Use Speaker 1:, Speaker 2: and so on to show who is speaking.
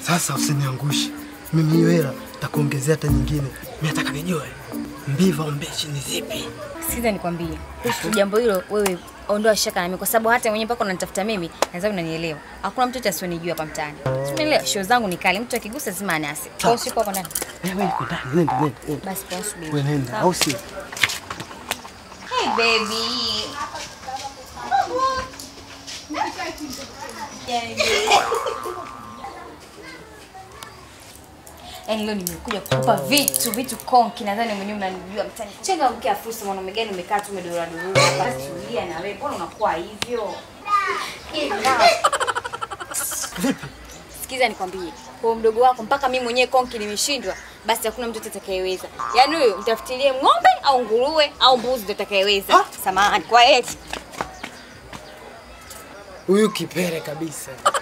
Speaker 1: Sasa usiniangushe mimi, hiyo hela takuongezea hata nyingine. Mimi nataka nijue mbivu au mbichi ni zipi?
Speaker 2: Sikiza nikwambie kuhusu jambo hilo, wewe ondoa shaka na mimi, kwa sababu hata mwenyewe mpaka unanitafuta mimi, nadhani unanielewa. Hakuna mtu asionijua hapa mtaani, si umeelewa? Show zangu ni kali, mtu akigusa lazima anase. Kwa hiyo siko hapo ndani.
Speaker 1: Wewe uko ndani, nenda nenda. nenda.
Speaker 2: Basi kwa subiri.
Speaker 1: Wewe nenda,
Speaker 2: Sawa.
Speaker 1: au sio?
Speaker 2: Hey baby. Yaani leo nimekuja kukupa vitu vitu konki, nadhani mwenyewe mnanijua mtani. Chenga mkia fursa, mwanaume gani umekaa tu umedora dora hapa? Basi tulia na wewe, mbona unakuwa hivyo?
Speaker 1: Vipi?
Speaker 2: Sikiza nikwambie, kwa mdogo wako mpaka mimi mwenyewe konki nimeshindwa, basi hakuna mtu atakayeweza. Yaani huyo mtafutilie ng'ombe au nguruwe au mbuzi ndio atakayeweza.
Speaker 1: Ha?
Speaker 2: Samahani kwa eti.
Speaker 1: Huyu kipere kabisa.